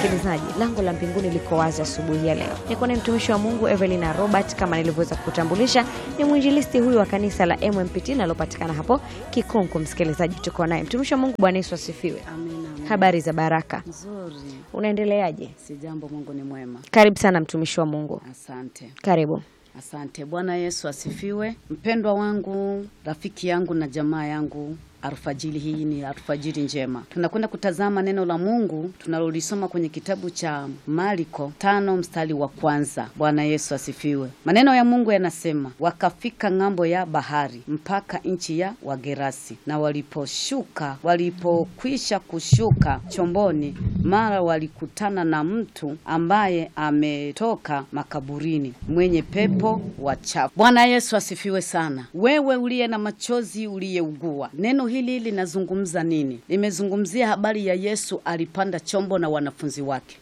msikilizaji, lango la mbinguni liko wazi asubuhi ya leo. Niko naye mtumishi wa Mungu Evelina Robert, kama nilivyoweza kukutambulisha, ni mwinjilisti huyu wa kanisa la MMPT linalopatikana hapo Kikunku. Msikilizaji, tuko naye mtumishi wa Mungu. Bwana Yesu asifiwe. Amina, amina. Habari za baraka, Nzuri, unaendeleaje? si jambo. Mungu ni mwema. Karibu sana mtumishi wa Mungu, Asante, karibu. asante. Bwana Yesu asifiwe. Mpendwa wangu, rafiki yangu na jamaa yangu, alfajiri hii ni alfajiri njema. Tunakwenda kutazama neno la Mungu tunalolisoma kwenye kitabu cha Marko tano mstari wa kwanza. Bwana Yesu asifiwe. Maneno ya Mungu yanasema, wakafika ng'ambo ya bahari mpaka nchi ya Wagerasi, na waliposhuka, walipokwisha kushuka chomboni, mara walikutana na mtu ambaye ametoka makaburini, mwenye pepo wachafu. Bwana Yesu asifiwe sana. Wewe uliye na machozi, uliyeugua, neno hili linazungumza nini? Limezungumzia habari ya Yesu alipanda chombo na wanafunzi wake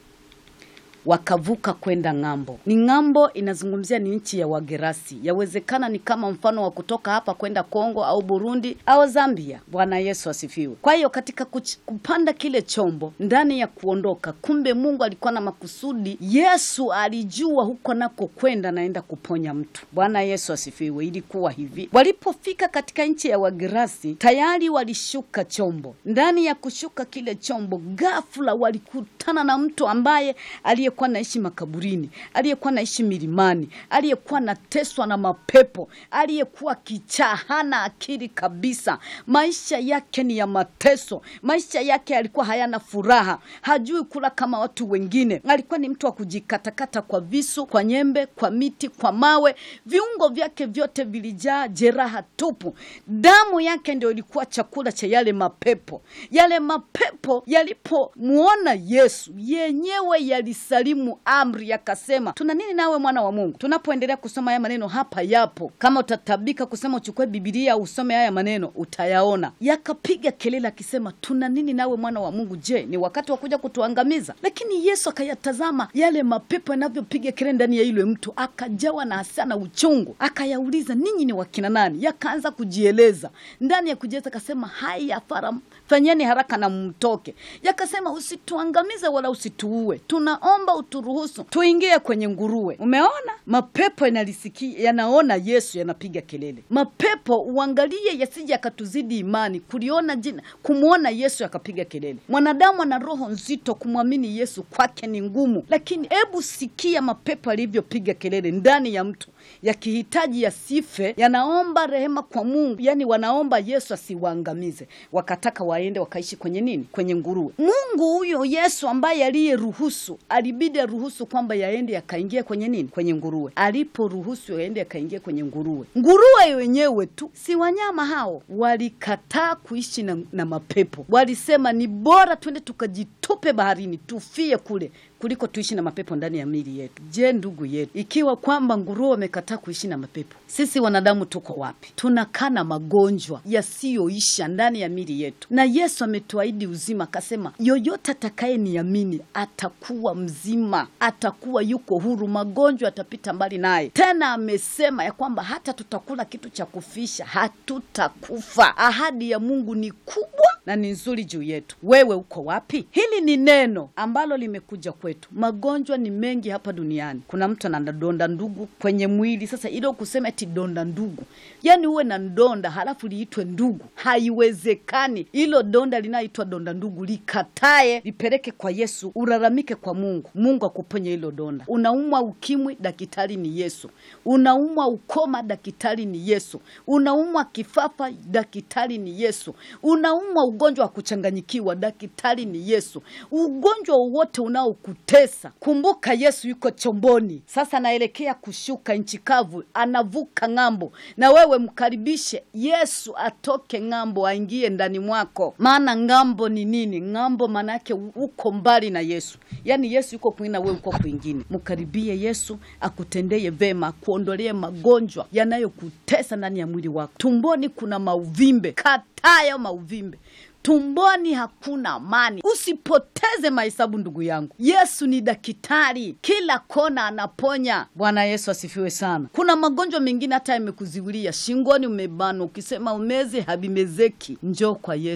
wakavuka kwenda ng'ambo. Ni ng'ambo inazungumzia ni nchi ya Wagerasi. Yawezekana ni kama mfano wa kutoka hapa kwenda Kongo au Burundi au Zambia. Bwana Yesu asifiwe. Kwa hiyo katika kuch- kupanda kile chombo ndani ya kuondoka, kumbe Mungu alikuwa na makusudi. Yesu alijua huko nako kwenda naenda kuponya mtu. Bwana Yesu asifiwe. Ilikuwa hivi, walipofika katika nchi ya Wagerasi tayari walishuka chombo. Ndani ya kushuka kile chombo, ghafla walikutana na mtu ambaye aliyekuwa naishi makaburini, aliyekuwa naishi milimani, aliyekuwa nateswa na mapepo, aliyekuwa kichaa, hana akili kabisa. Maisha yake ni ya mateso, maisha yake yalikuwa hayana furaha, hajui kula kama watu wengine. Alikuwa ni mtu wa kujikatakata kwa visu, kwa nyembe, kwa miti, kwa mawe. Viungo vyake vyote vilijaa jeraha tupu. Damu yake ndio ilikuwa chakula cha yale mapepo. Yale mapepo yalipomwona Yesu yenyewe yalisalimu amri, yakasema tuna nini nawe mwana wa Mungu? Tunapoendelea kusoma haya maneno hapa yapo, kama utatabika kusema uchukue Bibilia usome haya maneno utayaona. Yakapiga kelele akisema tuna nini nawe mwana wa Mungu? Je, ni wakati wa kuja kutuangamiza? Lakini Yesu akayatazama yale mapepo yanavyopiga kelele ndani ya yule mtu, akajawa na hasira na uchungu, akayauliza ninyi ni wakina nani? Yakaanza kujieleza. Ndani ya kujieleza akasema haya fara fanyeni haraka na mtoke. Yakasema usituangamize wala usituue, tunaomba uturuhusu tuingie kwenye nguruwe. Umeona mapepo yanalisikia, yanaona Yesu yanapiga kelele. Mapepo uangalie yasije yakatuzidi imani, kuliona jina, kumwona Yesu yakapiga kelele. Mwanadamu ana roho nzito, kumwamini Yesu kwake ni ngumu, lakini hebu sikia mapepo alivyopiga kelele ndani ya mtu yakihitaji yasife, yanaomba rehema kwa Mungu, yani wanaomba Yesu asiwaangamize, wakataka waende wakaishi kwenye nini? Kwenye nguruwe. Mungu huyo Yesu ambaye aliyeruhusu, alibidi aruhusu kwamba yaende yakaingia kwenye nini? Kwenye nguruwe. Aliporuhusu yaende yakaingia kwenye nguruwe, nguruwe wenyewe tu, si wanyama hao, walikataa kuishi na, na mapepo. Walisema ni bora twende tukajitupe baharini tufie kule kuliko tuishi na mapepo ndani ya mili yetu. Je, ndugu yetu, ikiwa kwamba nguruwe wamekataa kuishi na mapepo, sisi wanadamu tuko wapi? Tunakaa na magonjwa yasiyoisha ndani ya mili yetu, na Yesu ametuahidi uzima, akasema yoyote atakaye niamini atakuwa mzima, atakuwa yuko huru, magonjwa yatapita mbali naye. Tena amesema ya kwamba hata tutakula kitu cha kufisha, hatutakufa. Ahadi ya Mungu ni kubwa na ni nzuri juu yetu. Wewe uko wapi? Hili ni neno ambalo limekuja kwetu. Magonjwa ni mengi hapa duniani. Kuna mtu ana donda ndugu kwenye mwili. Sasa ilo kusema eti donda ndugu, yaani uwe na ndonda halafu liitwe ndugu, haiwezekani. Hilo donda linaitwa donda ndugu likatae, lipeleke kwa Yesu, ulalamike kwa Mungu, Mungu akuponye hilo donda. Unaumwa ukimwi, daktari ni Yesu. Unaumwa ukoma, daktari ni Yesu. Unaumwa kifafa, daktari ni Yesu. Unaumwa ugonjwa wa kuchanganyikiwa, daktari ni Yesu. Ugonjwa wowote unaokutesa, kumbuka Yesu yuko chomboni. Sasa anaelekea kushuka nchi kavu, anavuka ng'ambo, na wewe mkaribishe Yesu atoke ng'ambo, aingie ndani mwako. Maana ng'ambo ni nini? Ng'ambo maana yake uko mbali na Yesu, yaani Yesu yuko kwingine, wewe uko kwingine. Mkaribie Yesu akutendeye vema, akuondolee magonjwa yanayokutesa ndani ya mwili wako. Tumboni kuna mauvimbe, katayo mauvimbe tumboni hakuna amani. Usipoteze mahesabu ndugu yangu, Yesu ni daktari, kila kona anaponya. Bwana Yesu asifiwe sana. Kuna magonjwa mengine hata yamekuziwilia shingoni, umebana, ukisema umeze habimezeki. Njoo kwa Yesu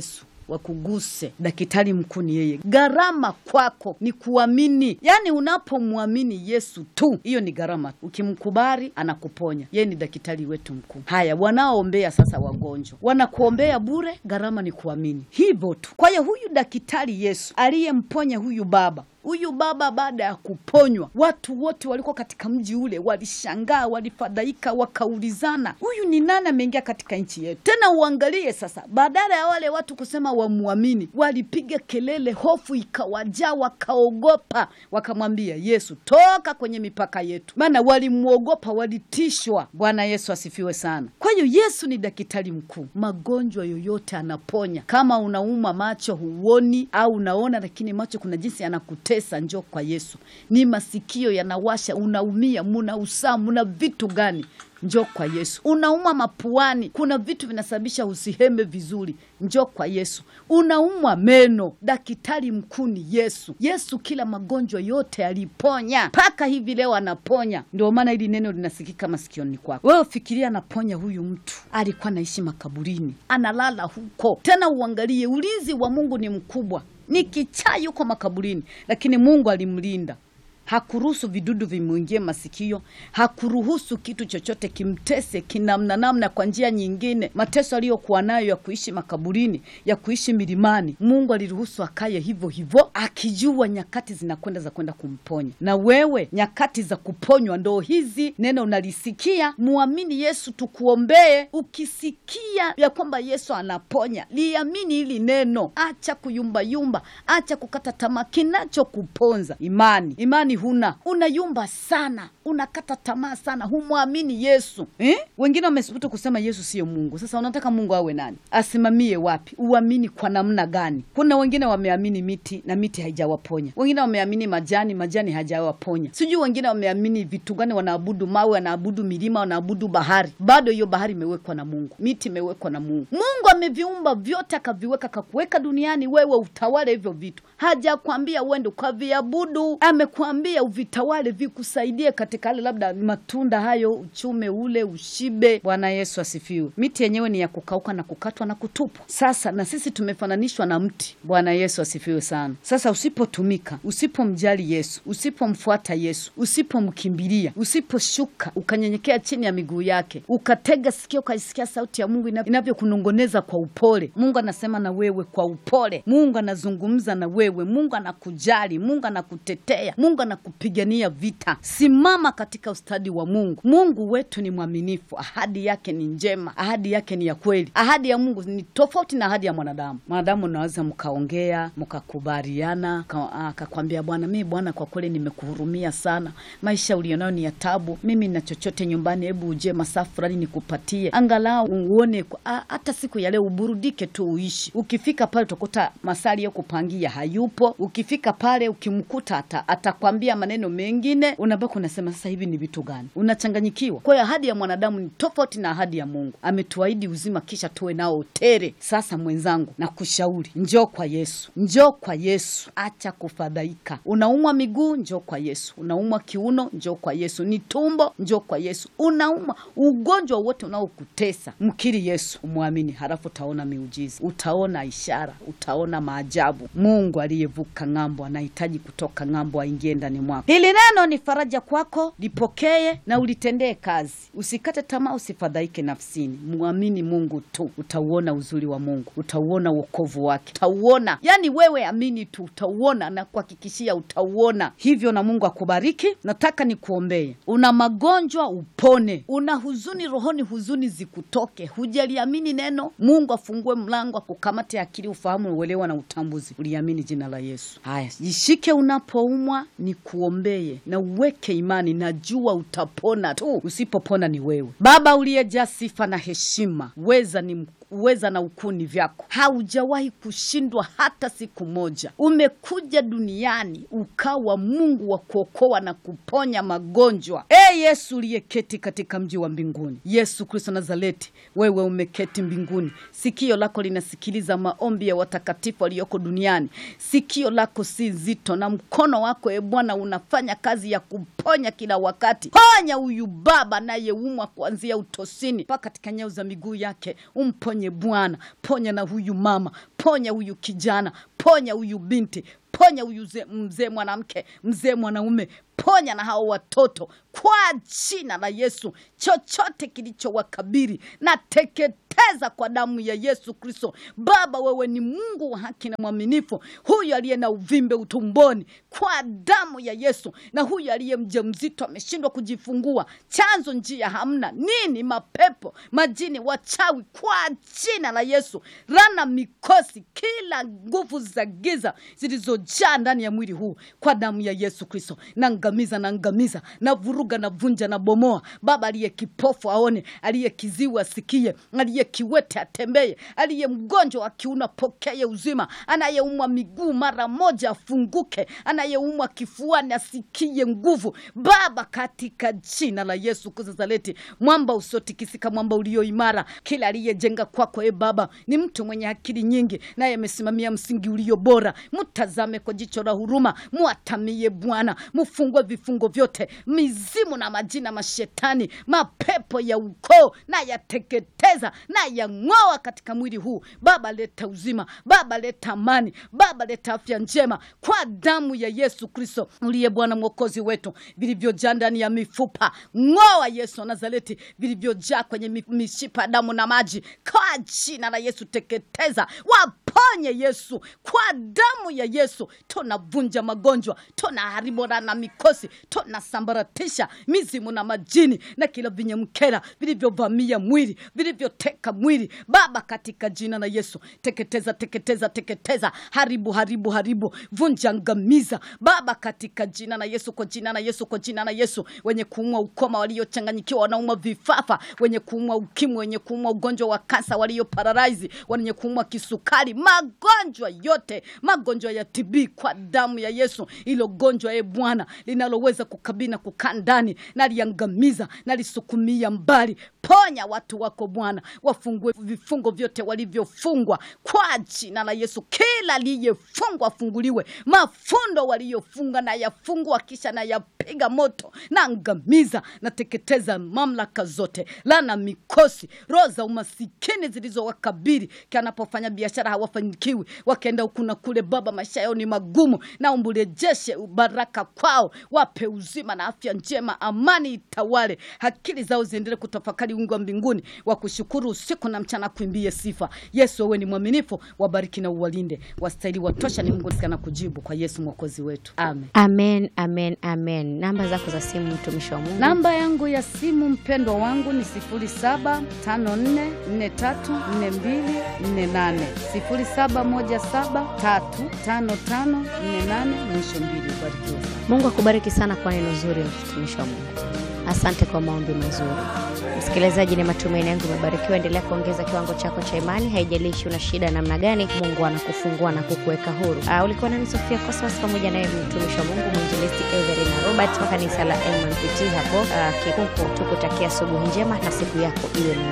wakuguse. Daktari mkuu ni yeye. Gharama kwako ni kuamini, yaani unapomwamini Yesu tu, hiyo ni gharama. Ukimkubali anakuponya, yeye ni daktari wetu mkuu. Haya, wanaoombea sasa wagonjwa wanakuombea bure, gharama ni kuamini, hivyo tu. Kwa hiyo huyu daktari Yesu aliyemponya huyu baba huyu baba baada ya kuponywa, watu wote walikuwa katika mji ule walishangaa, walifadhaika, wakaulizana, huyu ni nani ameingia katika nchi yetu? Tena uangalie sasa, badala ya wale watu kusema wamwamini, walipiga kelele, hofu ikawajaa, wakaogopa, wakamwambia Yesu, toka kwenye mipaka yetu, maana walimwogopa, walitishwa. Bwana Yesu asifiwe sana. Kwa hiyo Yesu ni daktari mkuu, magonjwa yoyote anaponya. Kama unauma macho huoni, au unaona lakini macho kuna jinsi yanakutesa pesa njo kwa Yesu. Ni masikio yanawasha, unaumia, muna usaa, muna vitu gani? Njo kwa Yesu. Unaumwa mapuani, kuna vitu vinasababisha usiheme vizuri, njo kwa Yesu. Unaumwa meno, daktari mkuu ni Yesu. Yesu kila magonjwa yote aliponya, mpaka hivi leo anaponya. Ndio maana hili neno linasikika masikioni kwako. Wewe fikiria, anaponya huyu mtu, alikuwa anaishi makaburini, analala huko. Tena uangalie, ulinzi wa Mungu ni mkubwa ni kichaa yuko makaburini, lakini Mungu alimlinda. Hakuruhusu vidudu vimwingie masikio, hakuruhusu kitu chochote kimtese kinamna namna, kwa njia nyingine. Mateso aliyokuwa nayo ya kuishi makaburini, ya kuishi milimani, Mungu aliruhusu akaye hivyo hivyo, akijua nyakati zinakwenda za kwenda kumponya. Na wewe nyakati za kuponywa ndo hizi. Neno unalisikia, muamini Yesu, tukuombee. Ukisikia ya kwamba Yesu anaponya, liamini hili neno, acha kuyumbayumba, acha kukata tamaa. Kinachokuponza imani, imani huna, unayumba sana, unakata tamaa sana, humwamini Yesu eh? Wengine wamesubutu kusema Yesu siyo Mungu. Sasa unataka Mungu awe nani? Asimamie wapi? Uamini kwa namna gani? Kuna wengine wameamini miti na miti haijawaponya, wengine wameamini majani, majani hajawaponya, sijui wengine wameamini vitu gani, wanaabudu mawe, wanaabudu milima, wanaabudu bahari, bado hiyo bahari imewekwa na Mungu, miti imewekwa na Mungu. Mungu ameviumba vyote, akaviweka, akakuweka duniani, wewe utawale hivyo vitu. Hajakwambia uende ukaviabudu, amekwambia uvitawale, vikusaidie katika hali labda matunda hayo, uchume ule, ushibe. Bwana Yesu asifiwe. Miti yenyewe ni ya kukauka na kukatwa na kutupwa. Sasa na sisi tumefananishwa na mti. Bwana Yesu asifiwe sana. Sasa usipotumika, usipomjali Yesu, usipomfuata Yesu, usipomkimbilia, usiposhuka ukanyenyekea chini ya miguu yake, ukatega sikio, ukaisikia sauti ya Mungu inavyokunongoneza kwa upole, Mungu anasema na wewe kwa upole, Mungu anazungumza na wewe, Mungu anakujali, Mungu anakutetea, Mungu anakupigania vita. Simama katika ustadi wa Mungu. Mungu wetu ni mwaminifu, ahadi yake ni njema, ahadi yake ni ya kweli. Ahadi ya Mungu ni tofauti na ahadi ya mwanadamu. Mwanadamu unaweza mkaongea mkakubaliana, akakwambia Bwana, mimi Bwana, kwa kweli nimekuhurumia sana, maisha ulionayo ni ya tabu, mimi na chochote nyumbani, hebu uje masaa fulani nikupatie, angalau uone hata siku ya leo uburudike tu, uishi. Ukifika pale utakuta masaa aliyokupangia hayupo. Ukifika pale ukimkuta atakwambia maneno mengine, unabaki unasema sasa hivi ni vitu gani? Unachanganyikiwa. Kwa hiyo ahadi ya mwanadamu ni tofauti na ahadi ya Mungu. Ametuahidi uzima, kisha tuwe nao tere. Sasa mwenzangu, nakushauri njoo kwa Yesu, njoo kwa Yesu, acha kufadhaika. Unaumwa miguu, njoo kwa Yesu. Unaumwa kiuno, njoo kwa Yesu. Ni tumbo, njoo kwa Yesu. Unaumwa ugonjwa wote unaokutesa, mkiri Yesu, umwamini, halafu utaona miujiza, utaona ishara, utaona maajabu. Mungu aliyevuka ng'ambo anahitaji kutoka ng'ambo aingie ndani mwako. Hili neno ni faraja kwako, lipokee na ulitendee kazi. Usikate tamaa, usifadhaike nafsini, mwamini Mungu tu, utauona uzuri wa Mungu, utauona wokovu wake, utauona. Yani wewe amini tu, utauona na kuhakikishia, utauona hivyo. Na Mungu akubariki. Nataka nikuombee. Una magonjwa upone, una huzuni rohoni, huzuni zikutoke, hujaliamini neno. Mungu afungue mlango, akukamate akili, ufahamu, uelewa na utambuzi, uliamini jina la Yesu. Haya, jishike unapoumwa, ni kuombee na uweke imani, najua utapona tu. Usipopona ni wewe. Baba uliyejaa sifa na heshima, weza ni uweza na ukuni vyako, haujawahi kushindwa hata siku moja. Umekuja duniani ukawa Mungu wa kuokoa na kuponya magonjwa. E Yesu uliyeketi katika mji wa mbinguni, Yesu Kristo Nazareti, wewe umeketi mbinguni, sikio lako linasikiliza maombi ya watakatifu walioko duniani. Sikio lako si zito na mkono wako e Bwana Bwana unafanya kazi ya kuponya kila wakati. Ponya huyu baba anayeumwa kuanzia utosini mpaka katika nyeo za miguu yake, umponye Bwana. Ponya na huyu mama, ponya huyu kijana, ponya huyu binti, ponya huyu ze- mzee mwanamke, mzee mwanaume, ponya na hao watoto kwa jina la Yesu. Chochote kilichowakabiri na teketeza kwa damu ya Yesu Kristo. Baba, wewe ni Mungu wa haki na mwaminifu, huyu aliye na uvimbe utumboni kwa damu ya Yesu, na huyu aliye mjamzito ameshindwa kujifungua, chanzo njia hamna nini, mapepo, majini, wachawi, kwa jina la Yesu, rana mikosi, kila nguvu za giza zilizojaa ndani ya mwili huu kwa damu ya Yesu Kristo, naangamiza, naangamiza, na vuruga, na vunja, na bomoa. Baba, aliye kipofu aone, aliye kiziwi asikie, aliye kiwete atembee, aliye mgonjwa wa kiuno apokee uzima, anayeumwa miguu mara moja afunguke, anayeumwa kifuani asikie nguvu. Baba, katika jina la Yesu Kristo Nazareti, mwamba usiotikisika, mwamba ulio imara, kila aliyejenga kwako, e Baba, ni mtu mwenye akili nyingi, naye amesimamia msingi ulio bora. Mtazame kwa jicho la huruma, mwatamie Bwana, mfungue vifungo vyote, mizimu na majina mashetani, mapepo ya ukoo na yateketeza na yang'oa katika mwili huu. Baba, leta uzima, Baba leta amani, Baba leta afya njema kwa damu ya Yesu Kristo uliye Bwana mwokozi wetu, vilivyojaa ndani ya mifupa, ng'oa Yesu wa Nazareti, vilivyojaa kwenye mi- mishipa ya damu na maji, kwa jina la Yesu teketeza, waponye Yesu, kwa damu ya Yesu tunavunja magonjwa, tunaharibu raha na mikosi, tunasambaratisha mizimu na majini na kila vinyemkera vilivyovamia mwili, vilivyoteka mwili, Baba, katika jina la Yesu teketeza, teketeza, teketeza, haribu, haribu, haribu, vunja, angamiza, Baba, katika jina la Yesu, kwa jina la Yesu, kwa jina la Yesu, wenye kuumwa ukoma, waliochanganyikiwa, wanaumwa vifafa, wenye kuumwa ukimwi, wenye kuumwa ugonjwa wa kansa, walio paralaizi, wenye kuumwa kisukari, magonjwa yote, magonjwa ya TB, kwa damu ya Yesu, ilo gonjwa e Bwana linaloweza kukabili na kukaa ndani, naliangamiza, nalisukumia mbali. Ponya watu wako Bwana, wafungue vifungo vyote walivyofungwa kwa jina la Yesu. Kila aliyefungwa afunguliwe, mafundo waliyofunga na yafungwa, kisha na yapiga moto, na angamiza, nateketeza mamlaka zote, lana mikosi, roho za umasikini zilizowakabili kanapofanya biashara hawafanikiwi, wakaenda huku na kule. Baba, maisha yao ni magumu, na umburejeshe baraka kwao, wape uzima na afya njema, amani itawale, akili zao ziendelee kutafakari wingu wa mbinguni, wakushukuru usiku na mchana, kuimbie sifa. Yesu, wewe ni mwaminifu, wabariki na uwalinde, wastahili watosha, ni Mungu na kujibu kwa Yesu mwokozi wetu, amen. Amen, amen, amen. Namba zako za simu, mtumishi wa Mungu. Namba yangu ya simu mpendwa wangu ni 0754434248, 0717355448 mwisho mbili. Ubarikiwe sana. Mungu akubariki sana kwa neno zuri, mtumishi wa Mungu. Asante kwa maombi mazuri. Msikilizaji, ni matumaini yangu umebarikiwa. Endelea kuongeza kiwango chako cha imani, haijalishi una shida namna gani. Mungu anakufungua na kukuweka huru. Uh, ulikuwa nami Sofia Cosmas pamoja naye mtumishi wa Mungu mwinjilisti Everina Robert wa kanisa la MMPT hapo uh, Kikunku. Tukutakia asubuhi njema na siku yako iwe na